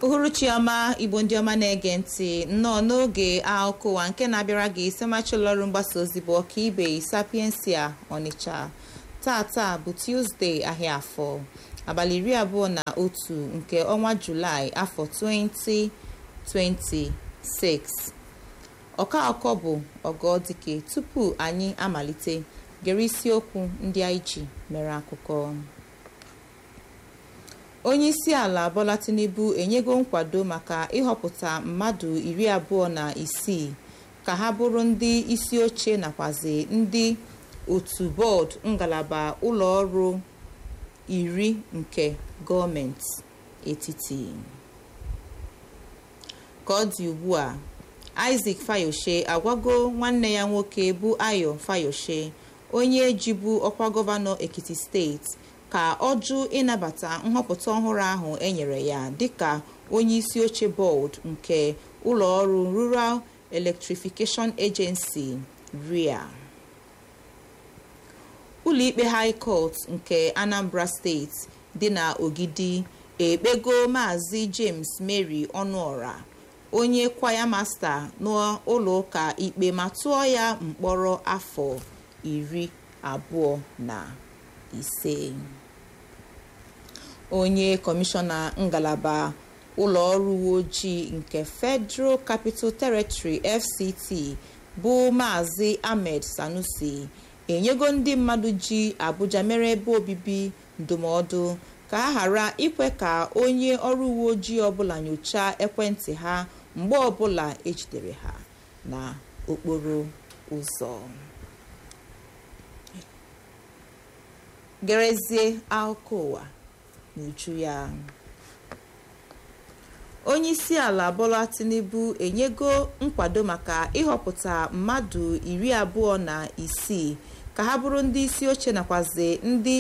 uhuruchi ọma igbo ndị ọma na-ege ntị nnọọ n'oge akụkọ ụwa nke na-abịara gị isemachi ụlọọrụ mgbasa ozi bụ ọkaibe sapiensia ọnịcha tata bụ tuzdee ahịa afọ abalị iri abụọ na otu nke ọnwa julaị afọ 2026 ọka akọ bụ ọgọdike tupu anyị amalite gere isiokwu ndị anyị ji mere akụkọ onye isi ala bola tinubu enyego nkwado maka ịhọpụta mmadụ iri abụọ na isii ka ha bụrụ ndị isi oche nakwazi ndị otu bọọdụ ngalaba ụlọ ọrụ iri nke gọọmenti etiti ka ọ dị ugbu a isaac fayoshe agwago nwanne ya nwoke bụ ayo fayoshe onye jibu ọkwa gọvanọ ekiti steeti ka ọ jụ ịnabata nhọpụta ọhụrụ ahụ enyere ya dịka onye isi oche bọọdụ nke ụlọ ọrụ rural electrification agency ria ụlọikpe high court nke anambra steeti dị na ogidi ekpego maazị james mary ọnụọra onye kwaya masta n'ụlọ ụka ikpe ma tụọ ya mkpọrọ afọ iri abụọ na ise onye kọmishọna ngalaba ụlọ ọrụ uwe ojii nke federal capital territory fct bụ maazị ahmed sanusi enyego ndị mmadụ ji abuja mere ebe obibi ndụmọdụ ka a ghara ikwe ka onye ọrụ uwe ojii ọbụla nyochaa ekwentị ha mgbe ọbụla ejidere ha na okporo ụzọ gerezie akụkọ ụwa n'uju ya onye isi ala bola tinubu enyego nkwado maka ịhọpụta mmadụ iri abụọ na isii ka ha bụrụ ndị isi oche nakwazi ndị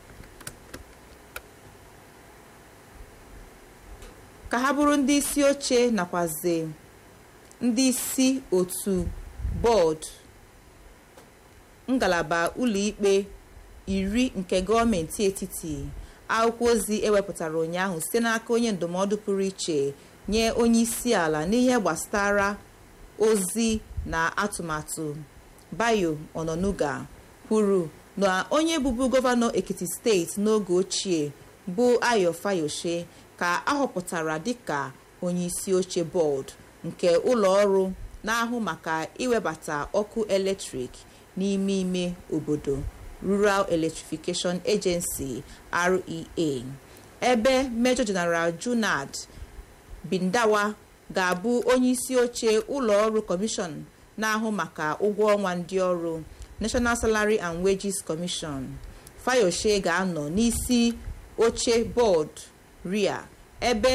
ka ha bụrụ ndị isi oche nakwazi ndị isi otu bọọdụ ngalaba ụlọikpe iri nke gọọmenti etiti akwụkwọ ozi ewepụtara ụnyaahụ site n'aka onye ndụmọdụ pụrụ iche nye onye isi ala n'ihe gbasara ozi na atụmatụ bayo ononuga kwuru na onye bụbu gọvanọ ekiti steeti n'oge ochie bụ ayo fayoshe ka ahọpụtara dịka onye isi oche bọọdụ nke ụlọ ọrụ na-ahụ maka iwebata ọkụ eletrik n'ime ime obodo rural electrification agency rea ebe major general junad bindawa ga-abụ onye isi oche ụlọ ọrụ kọmishọn na-ahụ maka ụgwọ ọnwa ndị ọrụ national salary and wages commission fayoshe ga-anọ n'isi oche bọọdụ ria ebe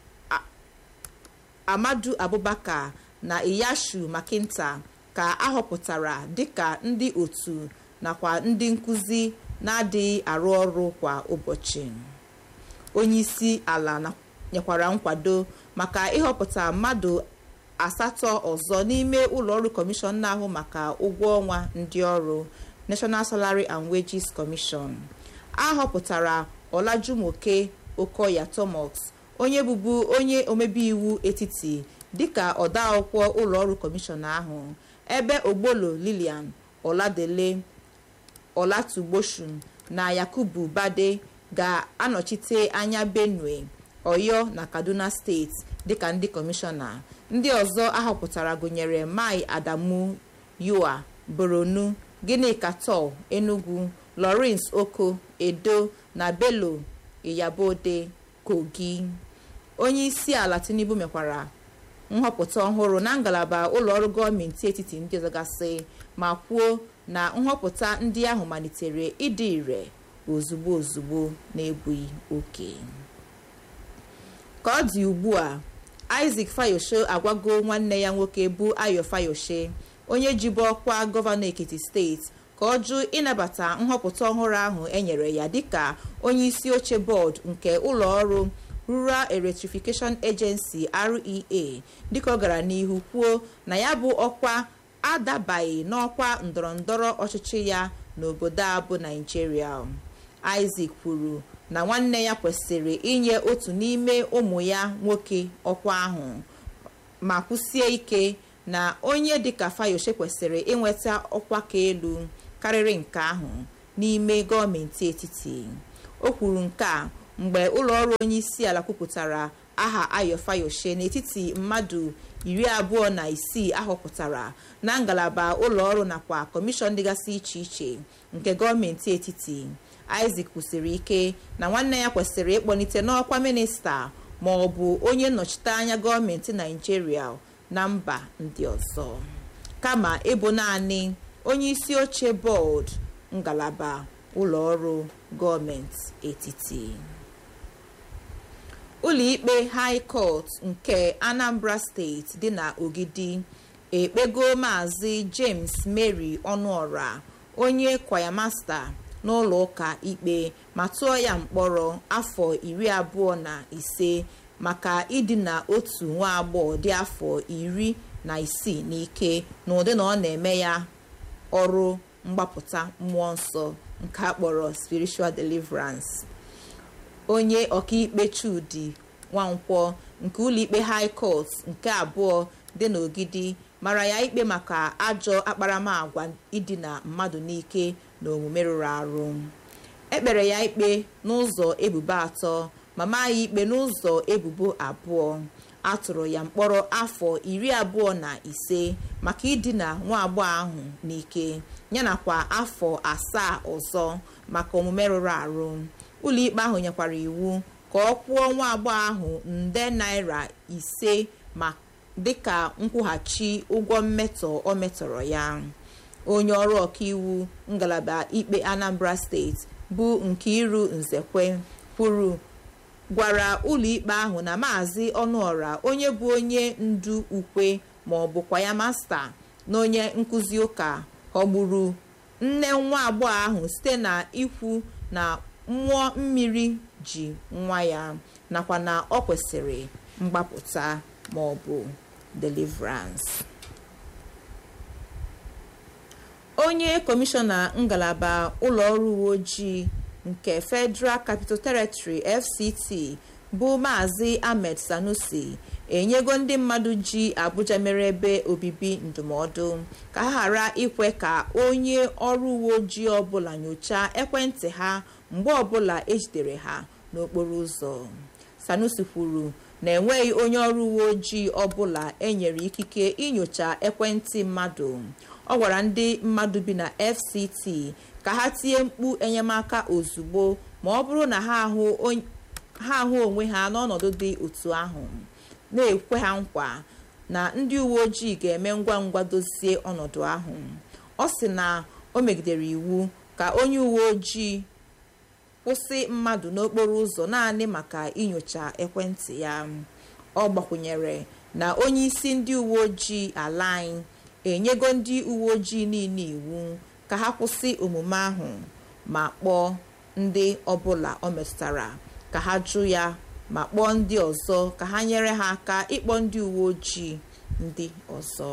amadu abubakar na iyashu makinta ka ahọpụtara dịka ndị otu nakwa ndị nkụzi na-adịghị arụ ọrụ kwa ụbọchị onye isi ala nyekwara nkwado maka ịhọpụta mmadụ asatọ ọzọ n'ime ụlọọrụ kọmishọn na-ahụ maka ụgwọ ọnwa ndị ọrụ national salary and wages commission a họpụtara olajumoke okoya thomas onye bụbu onye omebe iwu etiti dịka odeakwụkwọ ụlọọrụ kọmishọn ahụ ebe ogbolo lilian oladele olatugboshun na yakubu bade ga-anọchite anya benue oyo na kaduna steeti dịka ndị kọmishọna ndị ọzọ ahọpụtara gụnyere mai adamu yoa boronu ginika tol enugu lawrence oko edo na bello iyabode kogi onye isi ala tinubu mekwara nhọpụta ọhụrụ na ngalaba ụlọọrụ gọọmenti etiti ndị ọzọ gasị ma kwuo na nhọpụta ndị ahụ malitere ịdị ire ozugbo ozugbo na-ebughị oke ka ọ dị ugbu a isaac fayoshe agwago nwanne ya nwoke bụ ayo fayoshe onye jibu ọkwa gọvanọ ekiti steeti ka ọ jụ ịnabata nhọpụta ọhụrụ ahụ enyere ya dịka onye isi oche bọọdụ nke ụlọ ọrụ rural electrification agency rea dịka ọ gara n'ihu kwuo na ya bụ ọkwa adabaghị n'ọkwa ndọrọndọrọ ọchịchị ya n'obodo a bụ naijiria isaac kwuru na nwanne ya kwesịrị inye otu n'ime ụmụ ya nwoke ọkwa ahụ ma kwụsie ike na onye dịka fayose kwesịrị inweta ọkwa ka elu karịrị nke ahụ n'ime gọọmenti etiti o kwuru nke a mgbe ụlọọrụ onye isi ala kwupụtara aha ayo fayose n'etiti mmadụ iri abụọ na isii ahọpụtara na ngalaba ụlọọrụ nakwa kọmishọn dịgasị iche iche nke gọọmenti etiti isaac kwusiri ike na nwanne ya kwesịrị ịkpọlite n'ọkwa minista ma ọ bụ onye nnọchite anya gọọmenti naijiria na mba ndị ọzọ kama ịbụ naanị onye isi oche bọọdụ ngalaba ụlọọrụ gọọmenti etiti ụlọikpe high court nke anambra steeti dị na ogidi ekpego maazị james mary ọnụọra onye kwayamasta n'ụlọ ụka ikpe ma tụọ ya mkpọrọ afọ iri abụọ na ise maka idina otu nwa agbọghọ dị afọ iri na isii n'ike n'ụdị na ọ na-eme ya ọrụ mgbapụta mmụọ nsọ nke a kpọrọ spiritual deliverance onye ọkaikpe chudi nwankwọ nke ụlọikpe high court nke abụọ dị n'ogidi mara ya ikpe maka ajọ akparamagwa idina mmadụ n'ike na omume rụrụ arụ ekpere ya ikpe n'ụzọ ebubo atọ ma maa ya ikpe n'ụzọ ebubo abụọ atụrụ ya mkpọrọ afọ iri abụọ na ise maka idina nwa agbọghọ ahụ n'ike yanakwa afọ asaa ọzọ maka omume rụrụ arụ ụlọikpe ahụ nyekwara iwu ka ọ kwụọ nwa agbọghọ ahụ nde naira ise ma dịka nkwụghachi ụgwọ mmetọ ọ metọrọ ya onye ọrụ ọkaiwu ngalaba ikpe anambra steeti bụ Nkiru Nzekwe kwuru gwara ụlọikpe ahụ na maazị ọnụọra onye bụ onye ndu ukwe ma ọ bụkwa ya masta na onye nkụzi ụka ghọgburu nne nwa agbọghọ ahụ site na ikwu na mmụọ mmiri ji nwa ya nakwa na ọ kwesịrị mgbapụta ma ọ bụ deliverance onye kọmishọna ngalaba ụlọọrụ uwe ojii nke federal capital territory fct bụ maazị ahmed sanusi enyego ndị mmadụ ji abuja mere ebe obibi ndụmọdụ ka ha ghara ikwe ka onye ọrụ uwe ojii ọbụla nyochaa ekwentị ha mgbe ọbụla ejidere ha n'okporo ụzọ sanusi kwuru na enweghị onye ọrụ uwe ojii ọbụla enyere ikike inyocha ekwentị mmadụ ọ gwara ndị mmadụ bi na fct ka ha tinye mkpu enyemaka ozugbo ma ọ bụrụ na ha ahụ onwe ha n'ọnọdụ dị otu ahụ na-ekwe ha nkwa na ndị uwe ojii ga-eme ngwa ngwa dozie ọnọdụ ahụ ọ sị na o megidere iwu ka onye uwe ojii kwụsị mmadụ n'okporo ụzọ naanị maka inyocha ekwentị ya ọ gbakwunyere na onye isi ndị uwe ojii ala anyị enyego ndị uwe ojii niile iwu ka ha kwụsị omume ahụ ma kpọọ ndị ọbụla ọ metụtara ka ha jụ ya ma kpọọ ndị ọzọ ka ha nyere ha aka ịkpọ ndị uwe ojii ndị ọzọ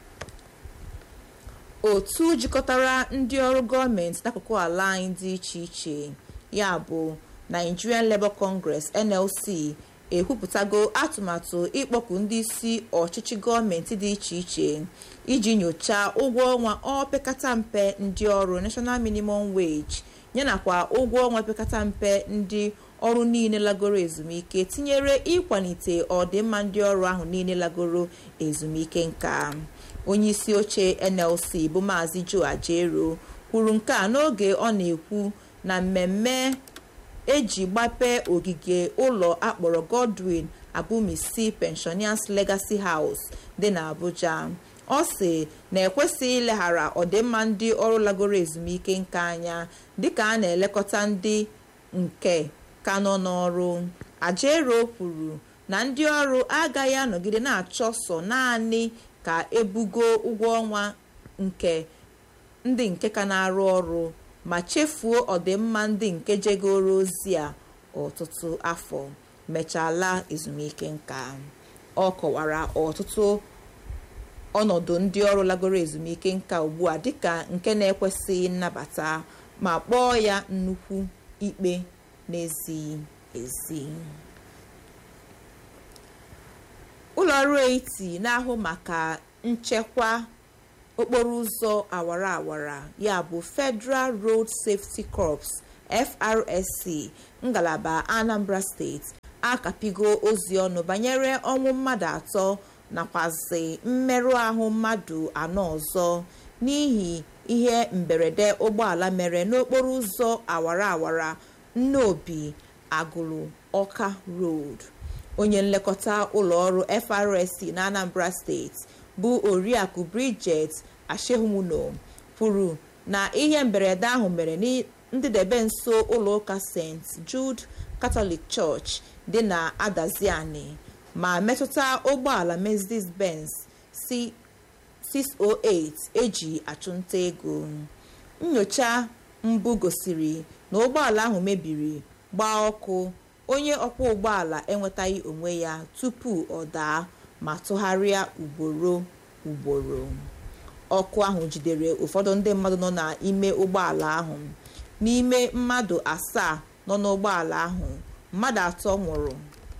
otu jikọtara ndị ọrụ gọọmenti n'akụkụ ala anyị dị iche iche ya bụ Nigerian Labour Congress NLC ekwupụtago atụmatụ ịkpọku ndị isi ọchịchị gọọmenti dị iche iche iji nyochaa ụgwọ ọnwa opekata mpe ndị ọrụ National Minimum Wage yanakwa ụgwọ ọnwa opekata mpe ndị ọrụ niile lagoro ezumike tinyere ịkwalite ọdịmma ndị ọrụ ahụ niile lagoro ezumike nka onye isi oche NLC bụ maazị Joe Ajero kwuru nke a n'oge ọ na-ekwu na mmemme eji gbapee ogige ụlọ akpọrọ Godwin Abumisi Pensioners Legacy House dị n'Abuja ọ sị na ekwesịghị ileghara ọdịmma ndị ọrụ lagoro ezumike nka anya dịka a na-elekọta ndị nke ka nọ n'ọrụ Ajero kwuru na ndị ọrụ agaghị anọgide na-achọ sọ naanị ka ebugo ụgwọ ọnwa nke ndị nke ka na-arụ ọrụ ma chefuo ọdịmma ndị nke jegoro ozi a ọtụtụ afọ mechala ezumike nka ọ kọwara ọtụtụ ọnọdụ ndị ọrụ lagoro ezumike nka ugbu a dịka nke na-ekwesịghị nnabata ma kpọọ ya nnukwu ikpe na-ezighi ezi ụlọ ọrụ eti na-ahụ maka nchekwa okporo ụzọ awara awara ya bụ Federal Road Safety Corps FRSC ngalaba Anambra steeti akapigo ozi ọnụ banyere ọnwụ mmadụ atọ nakwazi mmerụ ahụ mmadụ anọ ọzọ n'ihi ihe mberede ụgbọala mere n'okporo ụzọ awara awara nnobi agụlụ ọka road onye nlekọta ụlọọrụ FRSC na Anambra steeti bụ oriakụ Bridget Ashehumuno kwuru na ihe mberede ahụ mere ndịdebe nso ụlọụka St Jude Catholic Church dị na Adaziani ma metụta ụgbọala Mercedes-Benz C608 eji achụnta ego nyocha mbụ gosiri na ụgbọala ahụ mebiri gbaa ọkụ onye ọkwọ ụgbọala enwetaghị onwe ya tupu ọ daa ma tụgharịa ugboro ugboro ọkụ ahụ jidere ụfọdụ ndị mmadụ nọ n'ime ụgbọala ahụ n'ime mmadụ asaa nọ n'ụgbọala ahụ mmadụ atọ nwụrụ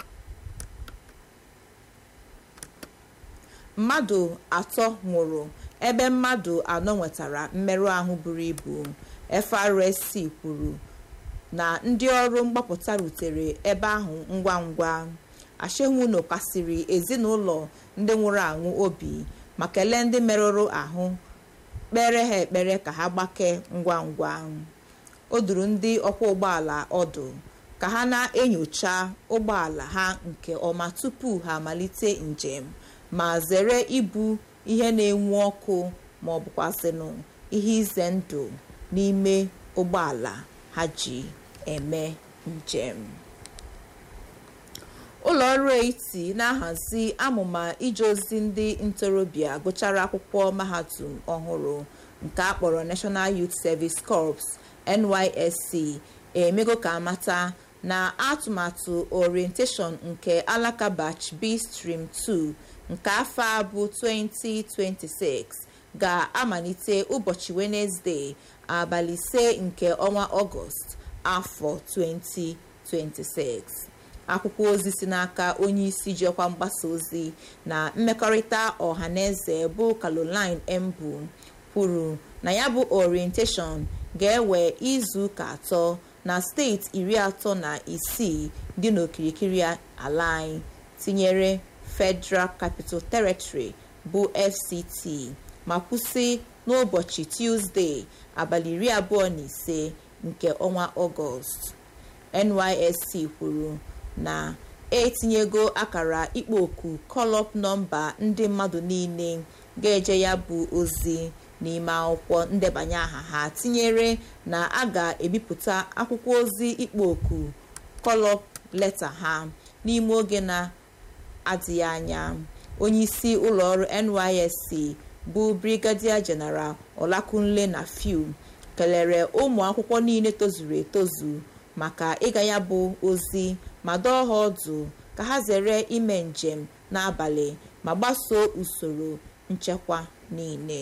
mmadụ atọ nwụrụ ebe mmadụ anọ nwetara mmerụ ahụ buru ibu FRSC kwuru na ndị ọrụ mgbapụta rutere ebe ahụ ngwa ngwa Ashehumuno kasiri ezinụlọ ndị nwụrụ anwụ obi ma kelee ndị merụrụ ahụ kpere ha ekpere ka ha gbake ngwa ngwa o duru ndị ọkwọ ụgbọala ọdụ ka ha na-enyocha ụgbọala ha nke ọma tupu ha amalite njem ma zere ibu ihe na-enwu ọkụ ma ọ bụkwazịnụ ihe ize ndụ n'ime ụgbọala ha ji eme njem ụlọ ọrụ eti na-ahazi amụma ije ozi ndị ntorobịa gụchara akwụkwọ mahadum ọhụrụ nke a kpọrọ National Youth Service Corps NYSC emego ka amata na atụmatụ orientation nke alaka batch B stream 2 nke afọ a bụ 2026 ga-amalite ụbọchị Wenezdee abalị ise nke ọnwa Ọgọst afọ 2026 akwụkwọ ozi si n'aka onye isi jiọkwa mgbasa ozi na mmekọrịta ọhaneze bụ Caroline Embu kwuru na ya bụ orientation ga-ewe izu ụka atọ na steeti iri atọ na isii dị n'okirikiri ala anyị tinyere Federal Capital Territory bụ FCT ma kwụsị n'ụbọchị Tuesday abalị iri abụọ na ise nke ọnwa Ọgọst NYSC kwuru na etinyego akara ikpo oku kọlọp nọmba ndị mmadụ niile ga-eje ya bụ ozi n'ime akwụkwọ ndebanye aha ha tinyere na a ga-ebipụta akwụkwọ ozi ikpo oku kọlọp leta ha n'ime oge na-adịghị anya onye isi ụlọọrụ NYSC bụ Brigadier General Olakunle na Fiu kelere ụmụ akwụkwọ niile tozuru etozu maka ịga ya bụ ozi ma dọọ ha ọdụ ka ha zere ime njem n'abalị ma gbasoo usoro nchekwa niile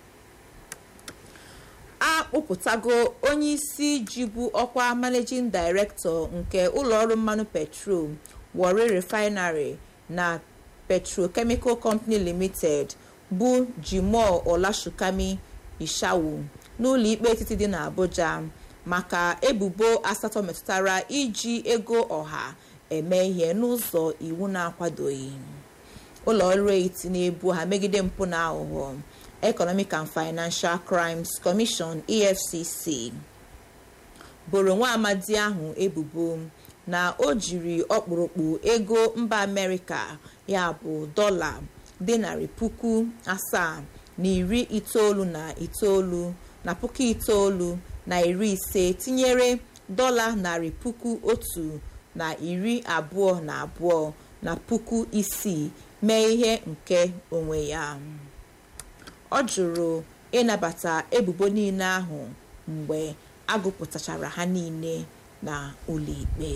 a kpụpụtago onye isi jibu ọkwa managing director nke ụlọọrụ mmanụ petrol Warri refinery na petrochemical company limited bụ Jimoh Olashukami Ishawu n'ụlọ ikpe etiti dị n'Abuja maka ebubo asatọ metụtara iji ego ọha eme ihe n'ụzọ iwu na-akwadoghị ụlọ ọrụ eti na-ebu ha megide mpụ na aghụghọ Economic and Financial Crimes Commission EFCC boro nwa amadi ahụ ebubo na o jiri ọkpụrụkpụ ego mba Amerịka ya bụ dọla dị narị puku asaa na iri itoolu na itoolu na puku itoolu na iri ise tinyere dọla narị puku otu na iri abụọ na abụọ na puku isii mee ihe nke onwe ya ọ jụrụ ịnabata ebubo niile ahụ mgbe agụpụtachara ha niile na ụlọikpe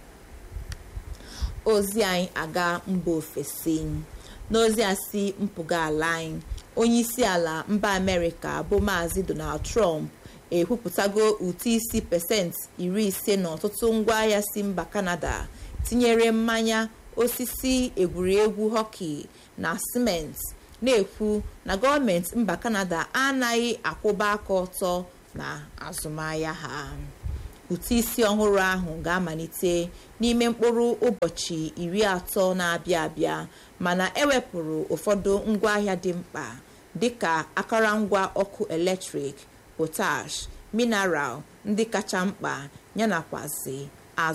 ozi anyị aga mba ofesi n'ozi a si mpụga ala anyị onye isi ala mba amerịka bụ maazị donald trump ekwupụtago ụtụ isi pasentị iri ise n'ọtụtụ ngwaahịa si mba kanada tinyere mmanya osisi egwuregwu hoki na simenti na-ekwu na gọọmenti mba kanada anaghị akwụba aka ọtọ na azụmahịa ha ụtụ isi ọhụrụ ahụ ga-amalite n'ime mkpụrụ ụbọchị iri atọ na-abịa abịa mana ewepụrụ ụfọdụ ngwaahịa dị mkpa dịka akụrụngwa ọkụ eletrik potash mineral ndị kacha mkpa yanakwazi